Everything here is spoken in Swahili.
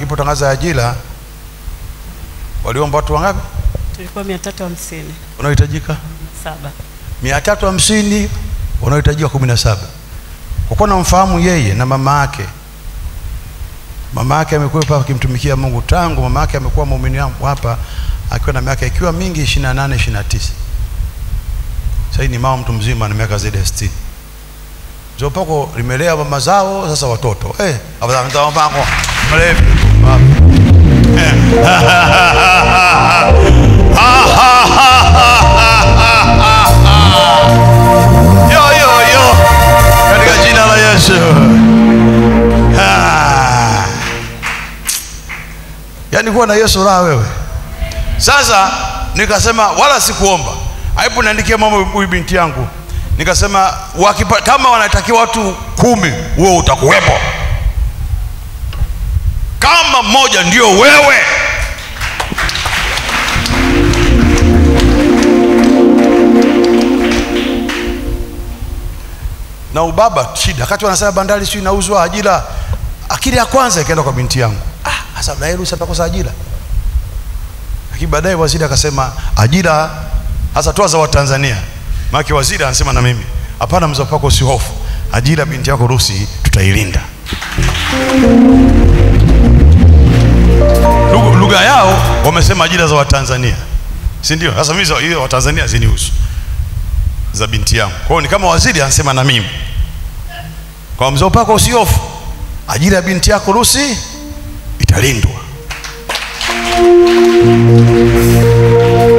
ikipotangaza ajira waliomba watu wangapi tulikuwa mia tatu hamsini unaohitajika saba mia tatu hamsini wanaohitajika kumi na saba kwa kuwa namfahamu yeye na mama yake mama yake amekuwepo akimtumikia mungu tangu mama yake amekuwa muumini wangu hapa akiwa na miaka ikiwa mingi ishirini na nane ishirini na tisa sahii ni mama mtu mzima na miaka zaidi ya sitini zopako limelea mama zao sasa watoto eh, afadhali mlevi yo yo yo katika jina la Yesu Ah. yaani kuwa na Yesu raha wewe sasa nikasema wala sikuomba aibu niandikie mama huyu binti yangu nikasema wakipa, kama wanatakiwa watu kumi wewe utakuwepo kama mmoja ndio wewe na ubaba shida wakati wanasema bandari sio inauzwa ajira akili ya kwanza ikaenda kwa binti yangu ah sasa na ruhusa atakosa ajira lakini baadaye waziri akasema ajira hasa toa za watanzania maana waziri anasema na mimi hapana mzee wako usihofu ajira binti yako rusi tutailinda Lugha- lugha yao wamesema ajira za watanzania si ndio sasa mimi za- hiyo watanzania zinihusu za binti yangu kwa hiyo ni kama waziri anasema na mimi kwa mzee wako usihofu ajira ya binti yako rusi italindwa